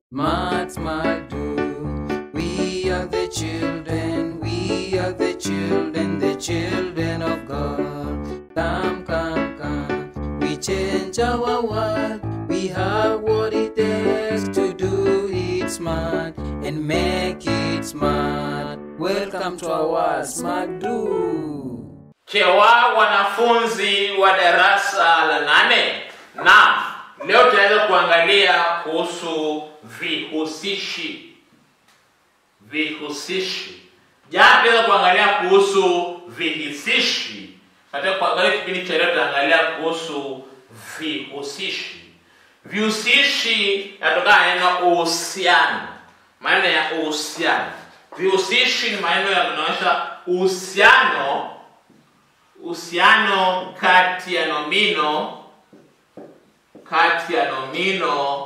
Smart, smart, do. We are the children, we are the children, the children of God. Come, come, come. We change our world. We have what it takes to do it smart and make it smart. Welcome to our Smart Do. Chewa wanafunzi wa darasa la nane, na leo tunaweza kuangalia kuhusu vihusishi. Vihusishi. Jana tunaweza kuangalia kuhusu vihisishi. Katika kuangalia kipindi cha leo tutaangalia kuhusu vihusishi. Vihusishi yanatokana na neno uhusiano, maneno ya uhusiano. Vihusishi ni maneno yanaonyesha uhusiano uhusiano kati ya nomino kati ya nomino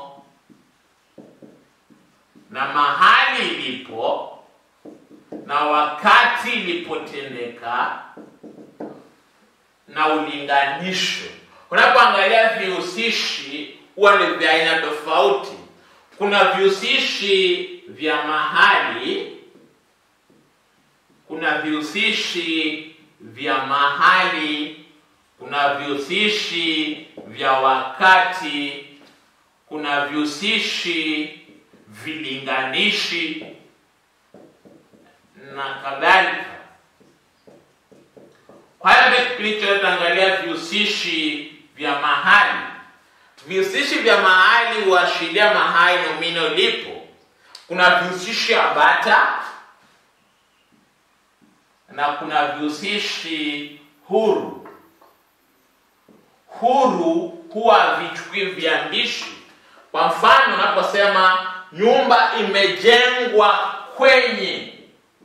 na mahali ilipo na wakati ilipotendeka na ulinganisho. Unapoangalia vihusishi huwa ni vya aina tofauti. Kuna vihusishi vya mahali, kuna vihusishi vya mahali, kuna vihusishi vya wakati, kuna vihusishi vilinganishi na kadhalika. Kwa hiyo katika kipindi cha leo tutaangalia vihusishi vya mahali. Vihusishi vya mahali huashiria mahali nomino lipo. Kuna vihusishi ambata na kuna vihusishi huru. Huru huwa vichukui viambishi. Kwa mfano, unaposema nyumba imejengwa kwenye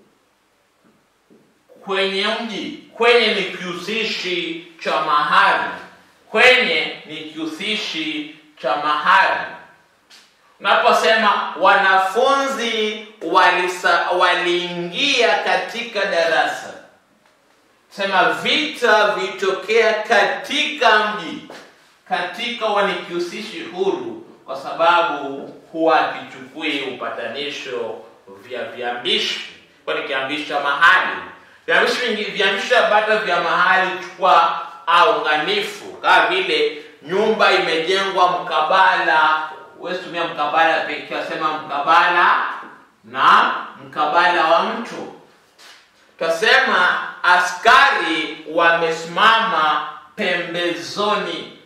kwenye mji, kwenye ni kihusishi cha mahali, kwenye ni kihusishi cha mahali. Unaposema wanafunzi walisa, waliingia katika darasa, sema vita vilitokea katika mji. Katika huwa ni kihusishi huru, kwa sababu huwa kichukui upatanisho vya viambishi, kwa ni kiambishi cha mahali. Viambishi vingi, viambishi ambavyo vya mahali chukua aunganifu, kama vile nyumba imejengwa mkabala huwezi tumia mkabala pekee, wasema mkabala na mkabala wa mtu. Tutasema askari wamesimama pembezoni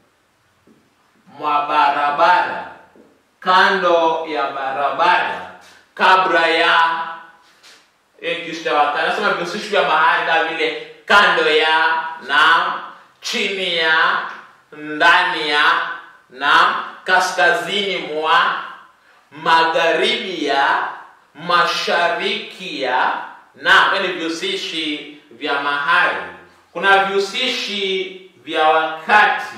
mwa barabara, kando ya barabara, kabla ya nasema vihusishi vya mahali kama vile kando ya na chini ya ndani ya na kaskazini mwa magharibi ya mashariki ya na ni vihusishi vya mahali. Kuna vihusishi vya wakati.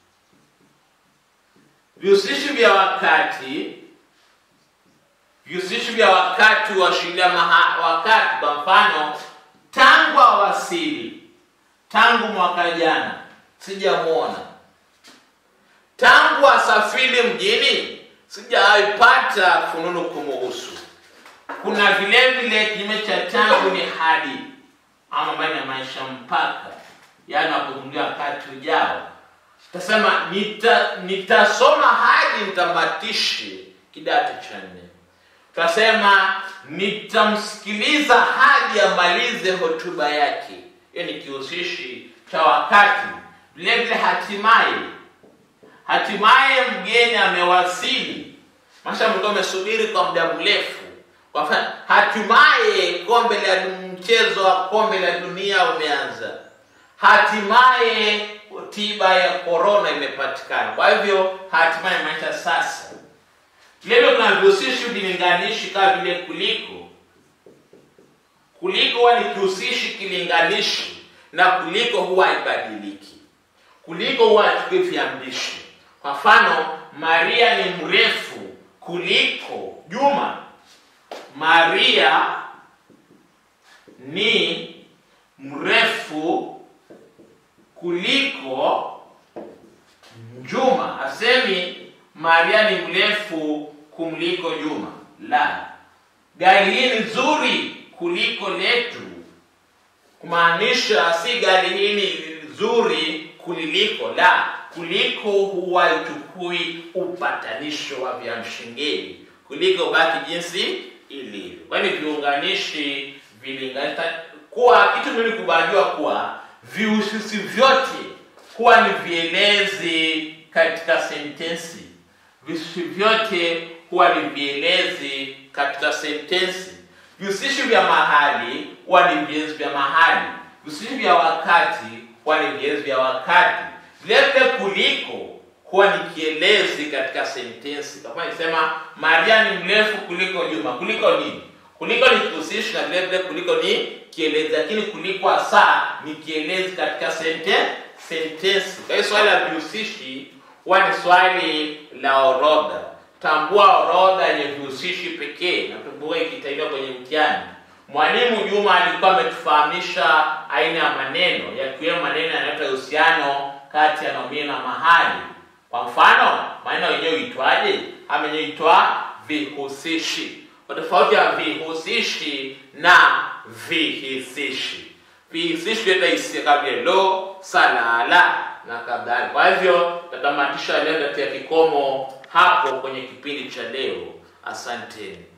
Vihusishi vya wakati, vihusishi vya wakati huashiria wakati. Kwa mfano, tangu awasili, tangu mwaka jana sijamwona tangu asafiri mjini sijaipata fununu kumuhusu. Kuna vile vile kinyume cha tangu ni hadi, ama maana ya maisha mpaka, yaani wakuzungumzia wakati ujao. Tasema nita, nitasoma hadi nitamatishe kidato cha nne. Tutasema nitamsikiliza hadi amalize hotuba yake. Hiyo ni kihusishi cha wakati. Vile vile hatimaye hatimaye mgeni amewasili. Masha mlikuwa umesubiri kwa muda mrefu. Kwa mfano, hatimaye kombe la mchezo wa kombe la dunia umeanza. Hatimaye tiba ya korona imepatikana. Kwa hivyo hatimaye maisha sasa. Leo kuna vihusishi vilinganishi kama vile kuliko. Kuliko huwa ni kihusishi kilinganishi na kuliko huwa haibadiliki. Kuliko huwa hachukui viambishi. Kwa mfano, Maria ni mrefu kuliko Juma. Maria ni mrefu kuliko Juma. Asemi Maria ni mrefu kumliko Juma. La, gari hii ni nzuri kuliko letu, kumaanisha si gari hii ni nzuri kuliliko, la, kuliko huwa ichukui upatanisho wa viamshingeni, kuliko baki jinsi ilivyo. Kwani viunganishi vilinganisha kuwa kitu mimi kubaliwa kuwa vihusisi vyote huwa ni vielezi katika sentensi. Vihusishi vyote huwa ni vielezi katika sentensi. Vihusishi vya mahali huwa ni vielezi vya mahali. Vihusishi vya wakati huwa ni vielezi vya wakati. Vilevile kuliko huwa ni kielezi katika sentensi. Kama nisema Maria ni mrefu kuliko Juma. Kuliko nini? Kuliko ni kihusishi na vile vile kuliko ni kielezi, lakini kuliko hasa ni kielezi katika sente sentensi. Kwa hiyo swali la vihusishi huwa ni swali la orodha. Tambua orodha yenye vihusishi pekee, na kumbuka ikitaiwa kwenye mtihani. Mwalimu Juma alikuwa ametufahamisha aina ya maneno yakiwemo maneno yanayoleta uhusiano kati ya nomino na mahali. Kwa mfano, maneno yenyewe huitwaje? Ama yenyewe huitwa vihusishi. Kwa tofauti ya vihusishi na vihisishi. Vihisishi huleta hisia kama vile lo, salala na kadhalika. Kwa hivyo tatamatisha leo katika kikomo hapo kwenye kipindi cha leo. Asanteni.